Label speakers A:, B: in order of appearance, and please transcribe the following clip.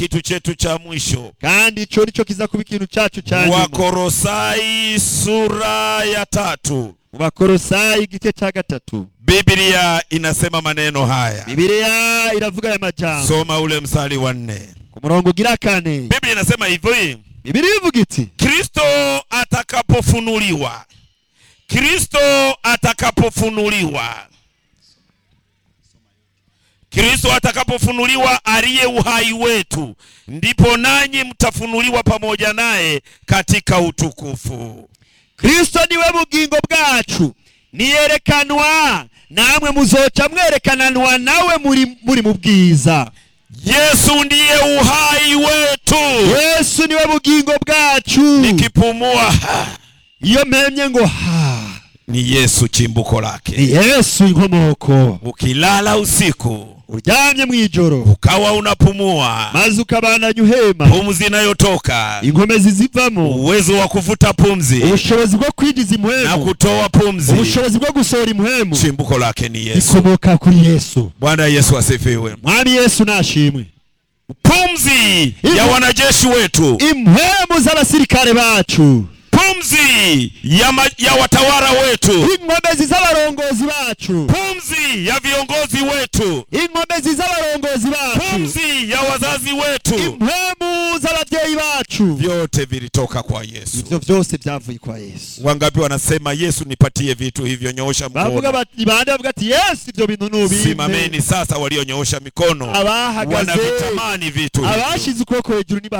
A: kitu chetu cha mwisho
B: kandi ico nico kiza kuba ikintu cacu ca nyuma
A: wakorosai sura ya tatu
B: mu bakorosayi igice ca gatatu
A: biblia inasema maneno haya
B: bibiliya iravuga aya majambo
A: soma ule mstari wa nne
B: ku murongo ugira kane
A: biblia inasema hivi
B: bibiliya ivuga iti
A: kristo atakapofunuliwa kristo atakapofunuliwa kristo atakapofunuliwa aliye uhai wetu ndipo nanyi mtafunuliwa pamoja naye katika utukufu
B: kristo niwe bugingo bwacu niyerekanwa namwe muzoca mwerekananwa nawe muri, muri mu bwiza
A: yesu ndiye uhai wetu
B: yesu niwe bugingo bwacu
A: nikipumua ha,
B: iyo mpemye ngo ha
A: ni yesu chimbuko lake
B: ni yesu inkomoko
A: ukilala usiku
B: uryamye mu ijoro
A: ukawa unapumua
B: maze ukabandanya uhema
A: pumzi inayotoka
B: inkomezi zivamo
A: uwezo wa kuvuta pumzi
B: ubushobozi bwo kwinjiza
A: na
B: impwemu
A: kutoa pumzi
B: ubushobozi bwo gusohora impwemu
A: chimbuko lake ni yesu
B: bikomoka kuri yesu
A: bwana yesu asifiwe
B: mwami yesu nashimwe
A: pumzi ya wanajeshi wetu
B: impwemu z'abasirikare bacu
A: pumzi ya, ma, ya watawala wetu
B: inkomezi z'abarongozi bacu
A: pumzi ya viongozi wetu
B: inkomezi z'abarongozi bacu
A: pumzi ya wazazi wetu
B: impwemu z'ababyeyi bacu
A: vyote vilitoka kwa yesu
B: ivyo vyose vyavuye kwa yesu
A: wangapi wanasema yesu nipatie vitu hivyo nyoosha
B: bavuga
A: mkono
B: bati bande bavuga ati yesu ivyo bintu nubimpe
A: simameni sasa walionyoosha mikono
B: abahagaze
A: wanavitamani vitu hivyo
B: abashize ukuboko hejuru